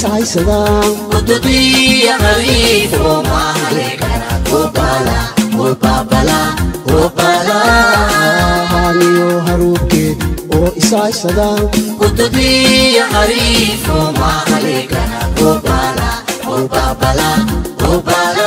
ishaysadaan Kutubiya hariifo maale kara Obala, obabala, obala haaniyo haruubkeed oo ishaysadaan Kutubiya hariifo maale kara Obala, obabala, obala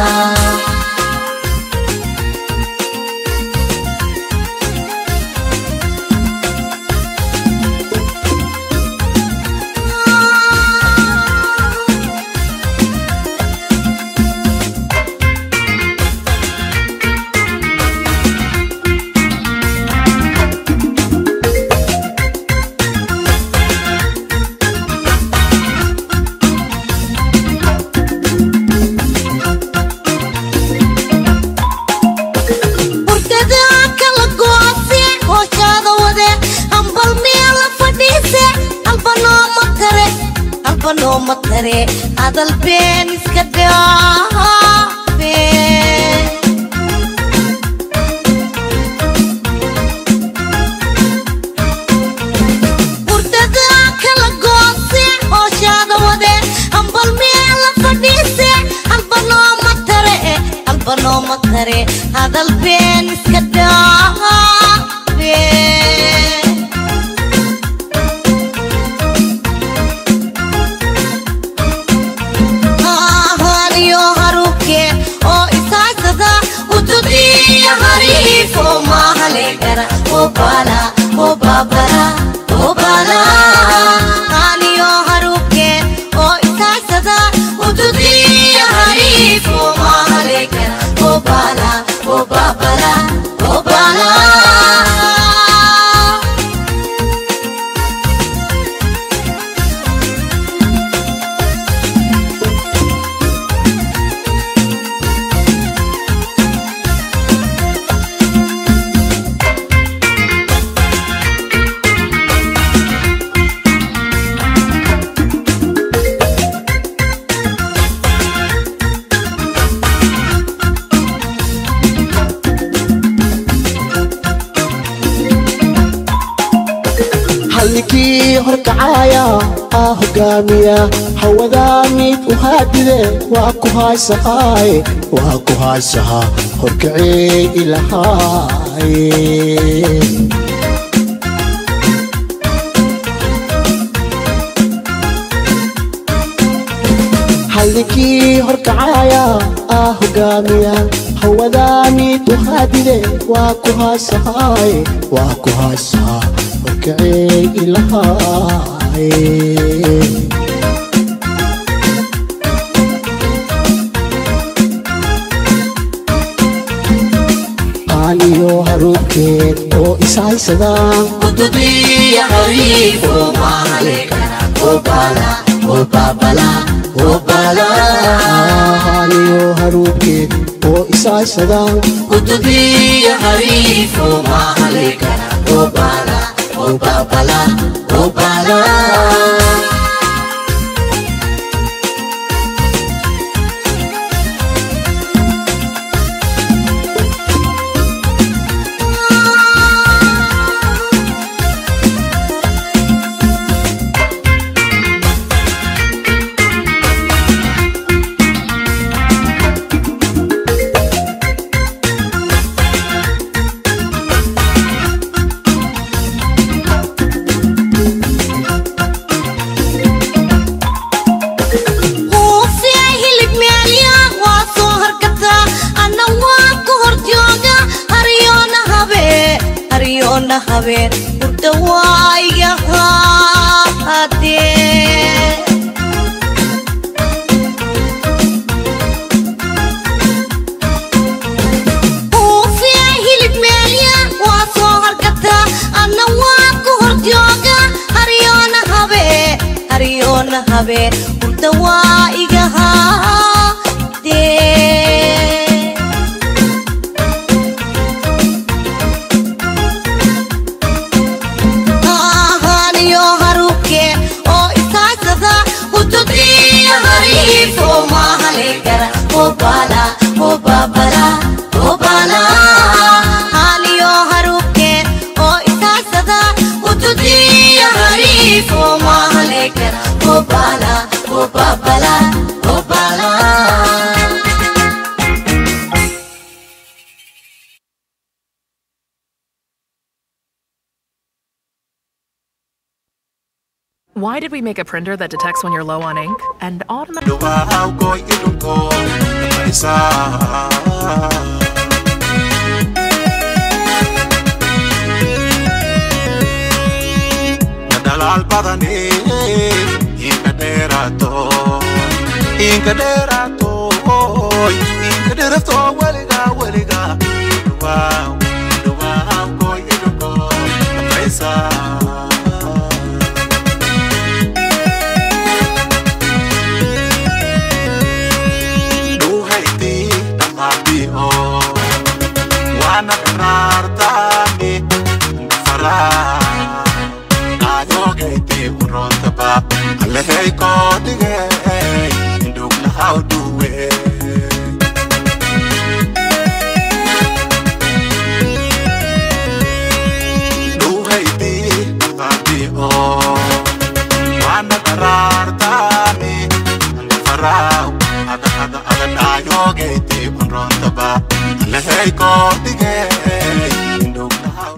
hurdada kala goose hooshaada wade hambal meela fadhiise halba nooma tare halba nooma tare hadal been iska dhaafe hurdada kala goose hooshaada wade hambal meela fadhiise halba nooma tare halba nooma tare hadal been iska dhaafe haaniyo haruubke oo isaasada utudiya hariifo mahale kara obala obabala obala haaniyo haruubke oo isaasada utudiya hariifo mahale kara obala obabala obala hallinkii horkacaaya aa hogaamiya hawadaa mid u haadide waa ku haysahaay waa ku haysahaa horkacee ilahaay hallinkii horkacaaya aa hogaamiya hawadaa mid u haadide waa ku haysahaay waa ku haysahaa horkacee ilahaay qaaliyo haruubkeed oo ishaysadaan Kutubiya hariifo maale kara Obala, obabala, obala qaaliyo haruubkeed oo ishaysadaan Kutubiya hariifo maale kara Obala, obabala, obala huufiya hilib meelya waa soo harkataa anna waa ku hor jooga haryoona habeen haryoona habeen hurda waa iga haadee huufiya hilib meelya waa soo harkataa anna waa ku hor jooga haryoona habeen haryoona habeen hurda waa iga haadee ahaaniyo haruubke oo isaasada utudiya hariifo mahale kara obala obabala obala haaniyo haruubke oo isaasada utudiya hariifo mahale kara obala Why did we make a printer that detects when you're low on ink and automatically Duwaaw koy idunko dhamaysaa Nadalaal badane inka dheeraato inka dheeraato inka dheeraato weliga weliga Duwaaw duwaaw koy idunko dhamaysaa duhayti dhamaadi'o waana dharaartaani faraa dhaayogayti uroontaba alehey koodhigey indhuglahaw duwe duhayti dhamaadi'o waana dharaartaani faraaw ada ada ada dhaayogayti unroontaba alehey koodhigey indhuglahaw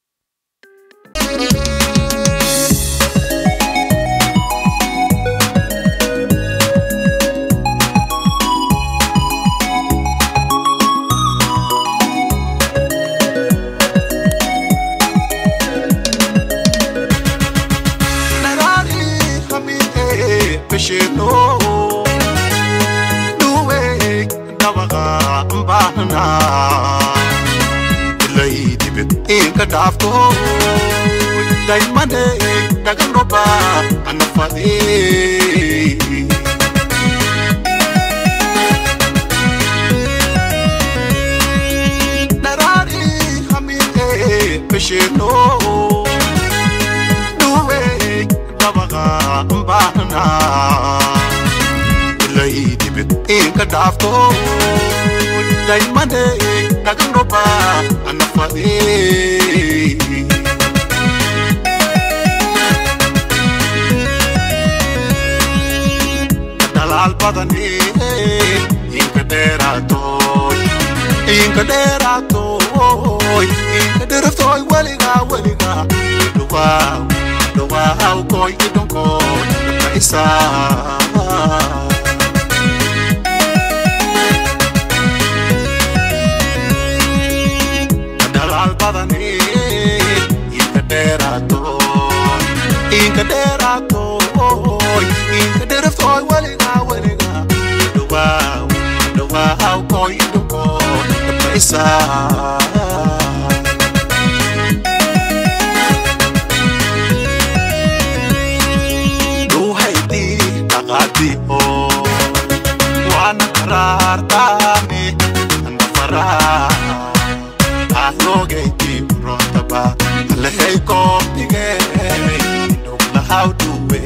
Narari hamide pesheno duwe dawaga mbahna ilai dibe inka dafto daimane dagan roba anafade Narari hamide pesheno duwe dabaga mbahna ilai dibe inka dafto daimane dagan roba anafade dalal badane inka derato inka derato inka derato weliga weliga duwaaw duwaaw koy idonko kaisa dalal badane inka derato inka derato inka derato weliga weliga duwaaw duwaaw koy idonko kaisa duhayti dhaqaati oo waana karaartaane anda faraa dhaayogayti uroontaba alehey koobdigey indhuglahaw duwe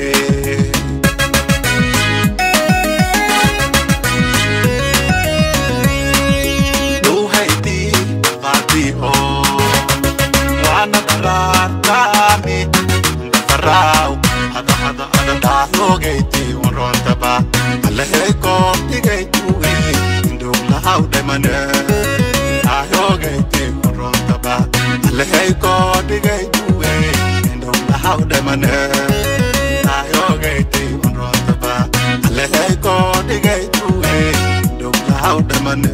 duhayti dhaqaati oo waana karaartaane anda faraaw ada ada ada dhaayogayti uroontaba alehey koobdigaytuwe indhuglahaw dhemane dhaayogayti uroontaba alehey koobdigaytuwe indhuglahaw dhemane dhaayogayti uroontaba alehey koobdigaytuwe indhuglahaw dhemane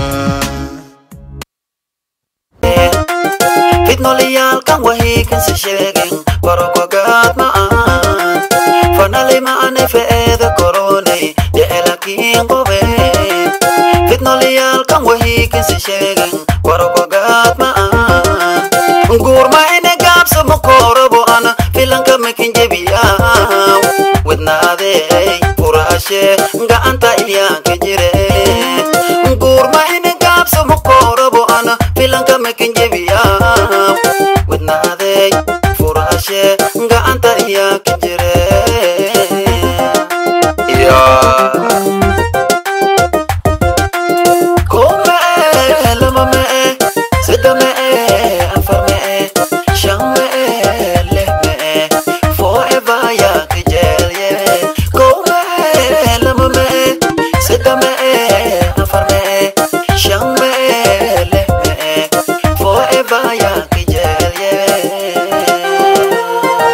fitnolayaalkan wahiikansi sheegen barokogaad ma'aan fanali ma'ane fe'eeda koroney jecelakiin qobeen fitnolayaalkan wahiikansi sheegen barokogaad ma'aan guurma ine gaabsa mukorobo ana filanka mekin jebiyaaw wednaadey furaashe ga'anta ilyaanka jire guurma ine gaabsa mukorobo ana filanka mekin jebiyaaw wednaadey furaashe ga'anta ilyaanka jire Yeah. Come lama me sida me afar me shan me leh me forever ya kejel ye Come lama me sida me afar me shan me leh me forever ya kejel ye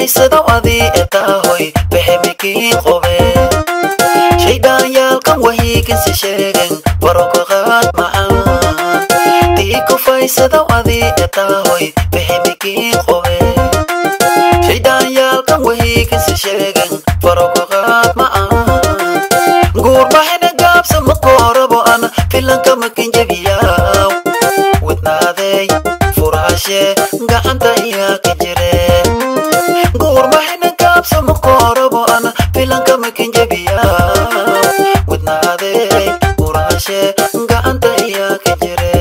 kufaysada adii etaahoy bexemikii qobe shaydhaanyaalkan wahiikinsi sheegen barokaqaad macaan tii kufaysada adii etaahoy bexemikii qobe shaydhaanyaalkan wahiikinsi sheegen barokaqaad macaan guurmahina gaabsa makoorabo an filanka makinjabiyaaw wadnaaday furaashe gacanta iyaa ka jire guurmahina gaabsa makoorabo an filanka makinjabiyaaw wadnaaday furaashe gacanta iyaa ka jire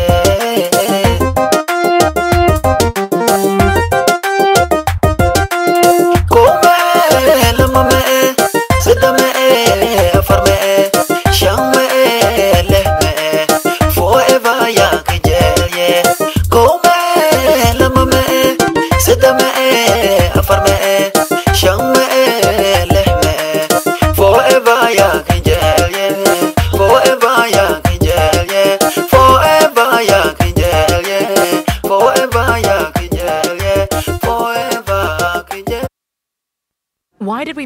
Come, lama me, sada me, afar me, shan me, leh me, forever young yeah. Come, lama me, sada me, afar me, shan me, leh me, forever young yeah. Forever young yeah. Forever young yeah. Forever young yeah. Forever yeah. Why did we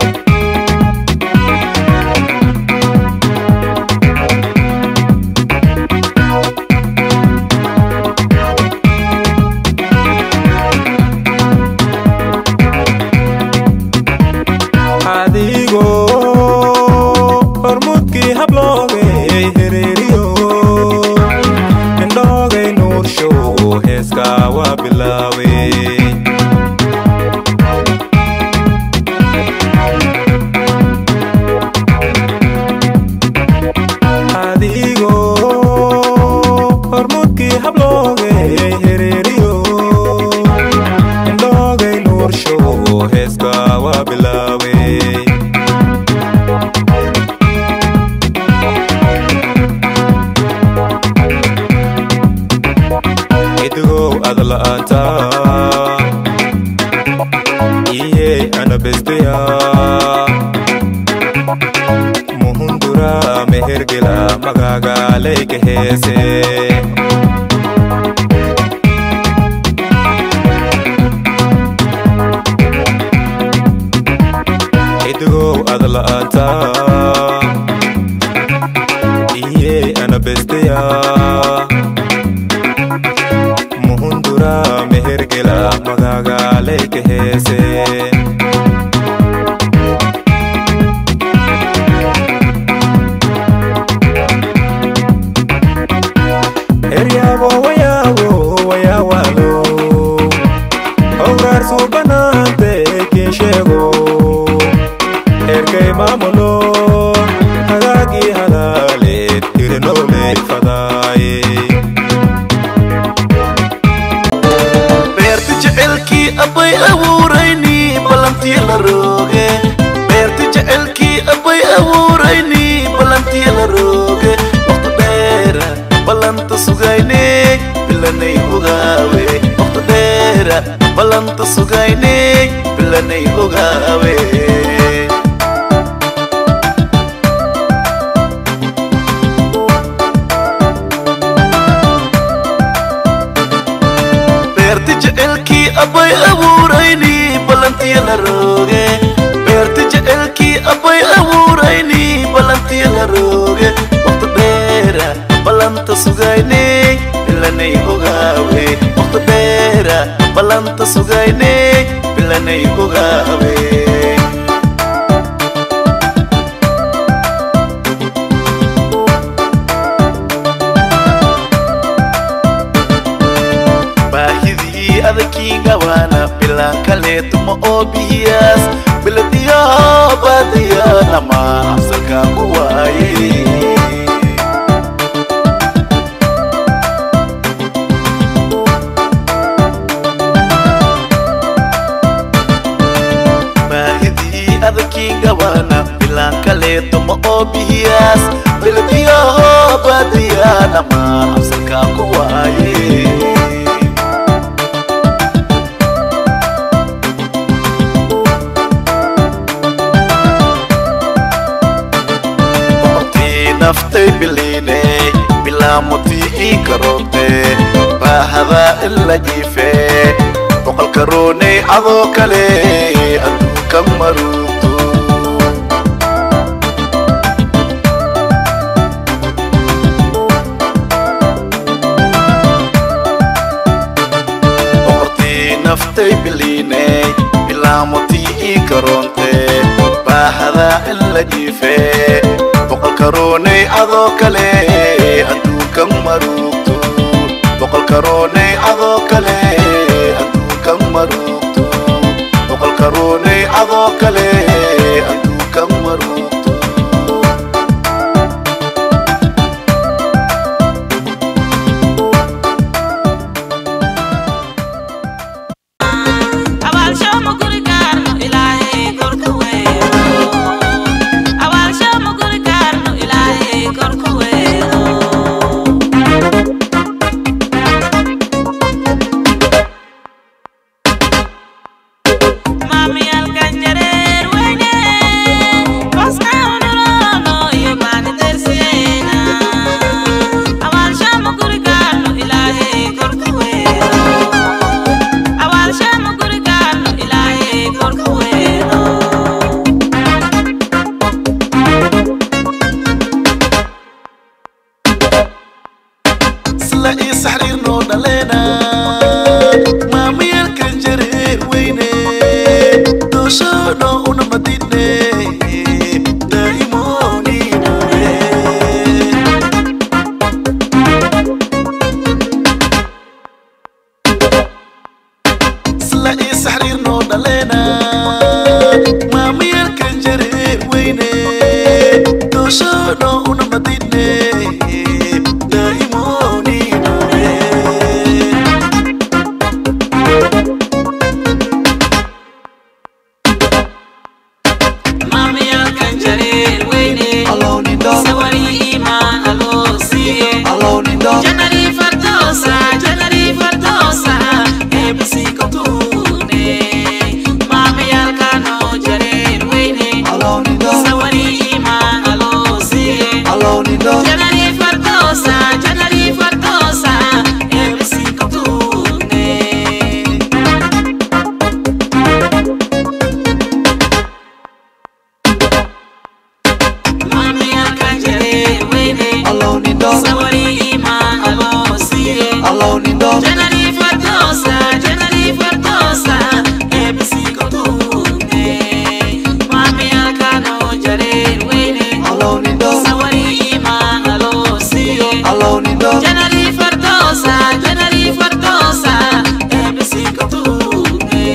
adigoo hormuudkii habloogay hereeriyo indhoogay nuursho heeskaa waa bilaaway adigoo hormuudkii habloogay hereeriyo indhoogay nuursho heeskaa waa bilaaway idigow ad la'aanta iyey ana besteya muhundura mehergela magagaalayka heese idigow ad la'aanta iyey ana besteya muhundura mehergela magagaalayka heese eryaabo wayaawo wayaawalo howraarsu banaante kiin sheego erkay maamulo hagaagii halaaleed irinoomey fadaaye beerta jecelkii abbay abuurayni ballantii la rooge beerta jecelkii abbay abuurayni ballantii la rooge waqti dheera ballanta sugayne bilanay ogaawe waqti dheera ballanta sugayne bilanay ogaawe beerta jecelkii abbay abuurayni ballantii la rooge beerta jecelkii abbay abuurayni ballantii la rooge waqti dheera ballanta sugayne bilanay ogaawe waqti dheera ballanta sugayne bilanay ogaawe baahidii adakii gabaana bilaan kaleetuma oo bihiyaas biladiyo baadiya nama absalka ku waaye baahidii adakii gabaana bilaan kaleetuma oo bihiyaas biladiyo baadiya nama absalka ku waaye boqortii naftay biliine bilaamutii ii karoote baahada ila jiife boqolka rooney adoo kale adduunka maruugto boqortii naftay biliiney bilaamotii ii garoonte baahada in la jiifee boqolka rooney adoo kale adduunka maruugto boqolka rooney adoo kale adduunka maruugto boqolka rooney adoo kale adduunka maruugto isla ii saxriir noo dhaleena maamayaalkan jareer weyne dooshoono una madine daa'imooniinure isla ii saxriir noo dhaleena maamayaalkan jareer weyne dooshoono una madine daa'imooniinure Janari Fardosa, Janari Fardosa, ebisi kotune.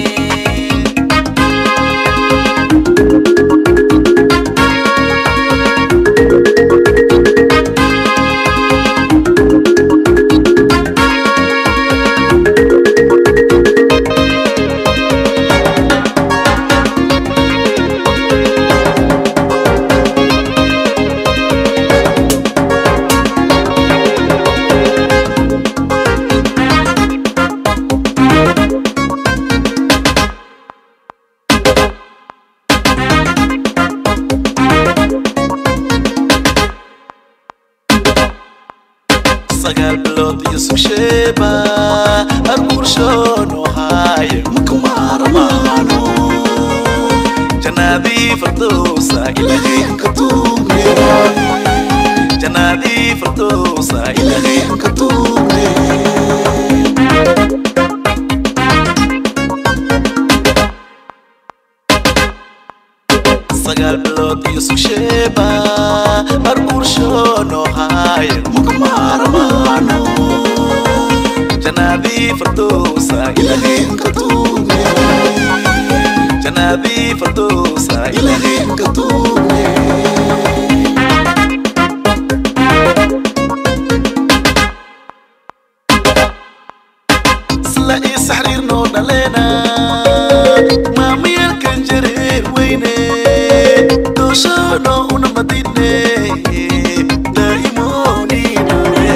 sagaal bilood iyo sugsheeba arguurshoonu haaye makumaaramaano janaadii fardowsa ilaahay hanka tuugne janaadii fardowsa ilaahay hanka tuugne sagaal bilood iyo sugsheeba arguurshoonu haaye makumaaramaano janaadii fardowsa ilaahay hanka tuugne janaadii fardowsa ilaahay hanka tuugne isla ii saxriir noo dhaleena maamayaalkan jareer weyne dooshoono una madine daa'imooniinure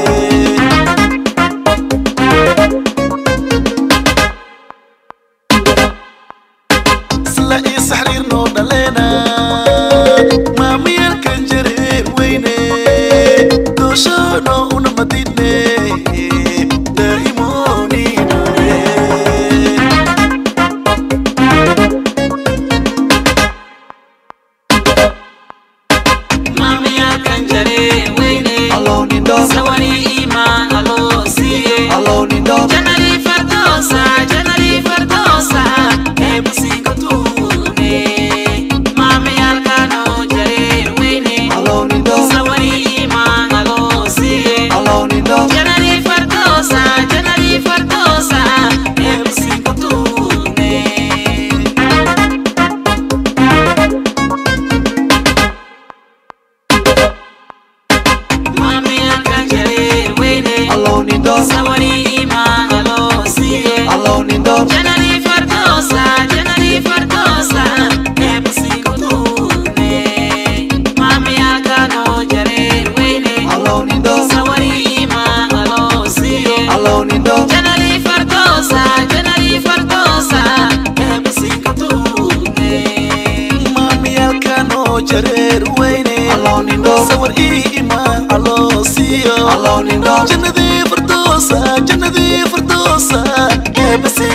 isla ii saxriir noo dhaleena maamayaalkan jareer weyne dooshoono una madine daa'imooniinure sawir ii imaan caloosiyo Allow nin dhool. jannadii firdoosa jannadii firdoosa eebasi